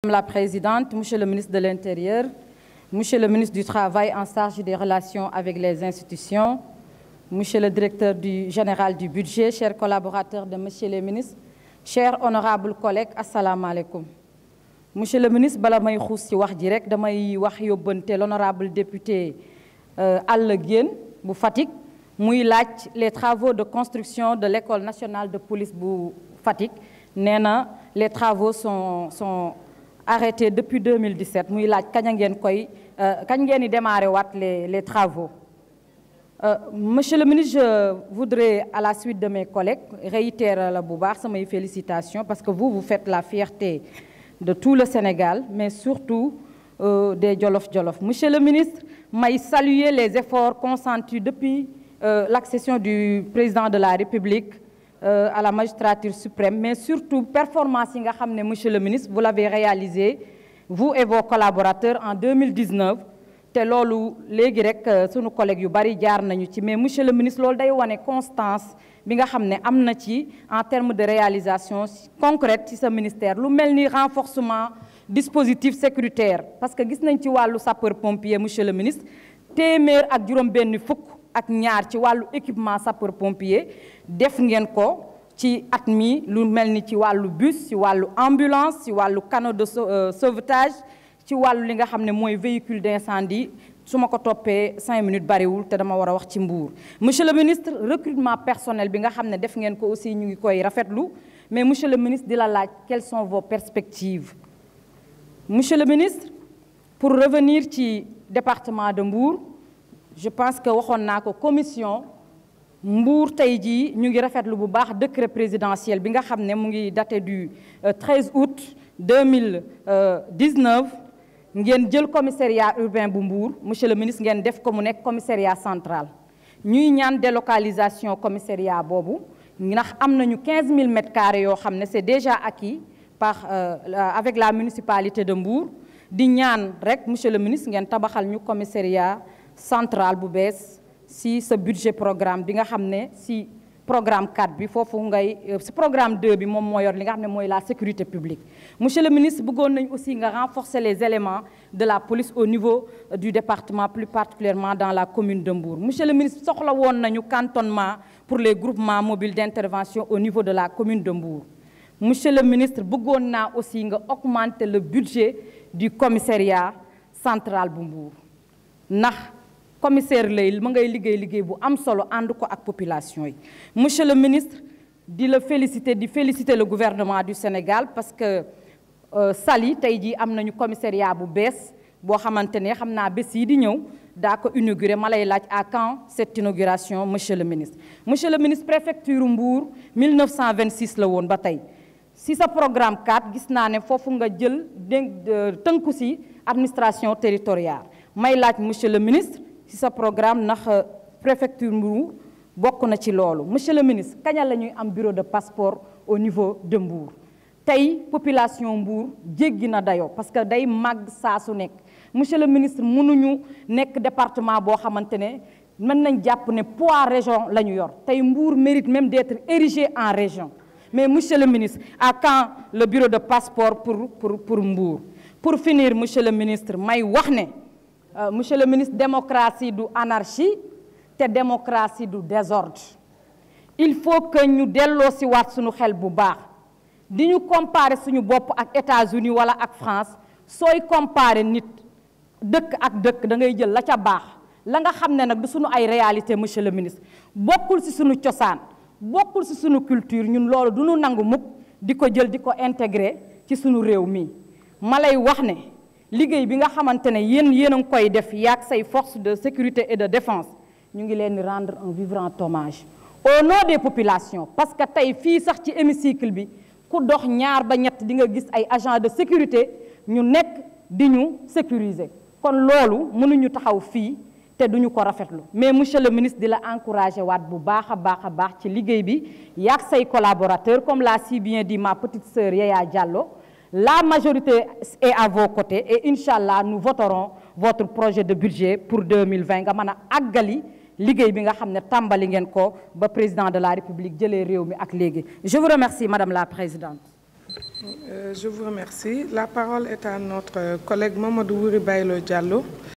Madame la Présidente, Monsieur le ministre de l'Intérieur, Monsieur le ministre du Travail en charge des relations avec les institutions, Monsieur le directeur du général du budget, chers collaborateurs de Monsieur le ministre, chers honorables collègues, assalamu alaikum. Monsieur le ministre bala may xuus ci wax ji rek damay wax yóbbante l'honorable député Alla Diène bu Fatick muy laaj les travaux de construction de l'école nationale de police bu Fatick nee na les travaux sont sont arrêtés depuis 2017 muy laaj kañ ngeen koy kañ ngeen di démarrer waat les les travaux. Monsieur le ministre je voudrais à la suite de mes collègues réitérer la bu baax samay félicitations parce que vous vous faites la fierté de tout le Sénégal mais surtout euh, des Jolof-Jolof. Monsieur le ministre may saluer les efforts consentis depuis euh, l'accession du président de la République euh, à la magistrature suprême mais surtout performance yi nga xam ne monsieur le ministre vous l'avez réalisé vous et vos collaborateurs en 2019 te loolu léegi rek sunu collègues yu bari jaar nañu ci mais monsieur le ministre loolu day wane constance bi nga xam ne am na ci en termes de réalisation concrète ci sa ministère lu mel ni renforcement dispositif sécuritaire parce que gis nañ ci wàllu sapeur pompier monsieur le ministre téeméer ak juróom benn fukk ak ñaar ci wàllu équipement sapeur pompier def ngeen ko ci at mi lu mel ni ci wàllu bus ci wàllu ambulance ci wàllu canot de sauvetage ci wàllu li nga xam ne mooy véhicule d'incendie su ma ko toppee cinq minutes bariwul te dama war a wax ci Mbour monsieur le ministre recrutement personnel bi nga xam ne def ngeen ko aussi ñu ngi koy rafetlu mais monsieur le ministre di la laaj quelles sont vos perspectives monsieur le ministre pour revenir ci département de Mbour je pense que waxoon naa ko commission Mbour tey jii ñu ngi rafetlu bu baax décret présidentiel bi nga xam ne mu ngi daté du 13 août 2019 ngeen jël commissariat urbain bu Mbour monsieur le ministre ngeen def ko mu nekk commissariat central ñuy ñaan délocalisation commissariat boobu ndax am nañu 15000 mètres carrés yoo xam ne c'est déjà acquis par avec la municipalité de Mbour di ñaan rek monsieur le ministre ngeen tabaxal ñu commissariat central bu bees si sa budget programme bi nga xam ne si programme 4 bi foofu ngay si programme 2 bi moom moo yor li nga xam ne mooy la sécurité publique monsieur le ministre bëggoon nañ aussi nga renforcer les éléments de la police au niveau du département plus particulièrement dans la commune de Mbour monsieur le ministre soxla woon nañu cantonnement pour les groupements mobiles d'intervention au niveau de la commune de Mbour monsieur le ministre bëggoon naa aussi nga augmenter le budget du commissariat central bu Mbour ndax commissaire lay ma ngay liggéey liggéey bu am solo ànd ko ak population yi monsieur le ministre di la féliciter di féliciter le gouvernement du Sénégal parce que Saly tey jii am nañu commissariat bu bees boo xamante ne xam naa bés yi di ñëw daa ko inauguré ma lay laaj à quand cette inauguration monsieur le ministre monsieur le ministre préfecture Mbour 1926 la woon ba tey si sa programme 4 gis naa ne foofu nga jël tënku si administration territoriale may laaj monsieur le ministre ci sa programme ndax préfecture Mbour bokk na ci loolu monsieur le ministre kaña la ñuy am bureau de passeport au niveau de Mbour tey population Mbour jéggi na dayoo parce que day màgg saa su nekk monsieur le ministre mënuñu nekk département boo xamante ne mën nañ jàpp ne poids région la ñu yor tey Mbour mérite même d'être érigé en région mais monsieur le ministre à quand le bureau de passeport pour pour pour Mbour pour finir monsieur le ministre may wax ne Euh, monsieur le ministre démocratie du anarchie te démocratie du désordre il faut que ñu delloo si waat suñu xel bu baax di ñu comparer suñu bopp ak États-Unis wala ak France sooy comparer nit dëkk ak dëkk da ngay jël la ca baax la nga xam ne nag du suñu ay réalité monsieur le ministre bokkul si suñu cosaan bokkul si suñu culture ñun loolu du ñu nangu mukk di ko jël di ko intégrer ci suñu réew mi ma lay wax ne liggéey bi nga xamante ne yéen yéen a ngi koy def yaag say forces de sécurité et de défense ñu ngi leen di rendre un vibrant hommage au nom des populations parce que tey fii sax ci hémicycle bi ku dox ñaar ba ñett di nga gis ay agents de sécurité ñu nekk di ñu sécuriser kon loolu mënuñu taxaw fii te duñu ko rafetlu mais monsieur le ministre di la encourager waat bu baax a baax a baax ci liggéey bi yaag say collaborateurs comme l'a si bien dit ma petite sœur Yaya Diallo la majorité est à vos côtés et Inch'Allah nous voterons votre projet de budget pour 2020 nga mën a àggali liggéey bi nga xam ne tàmbali ngeen ko ba président de la République jëlee réew mi ak léegi je vous remercie madame la présidente Euh, je vous remercie. La parole est à notre collègue Mamadou Wuri Baylo Diallo.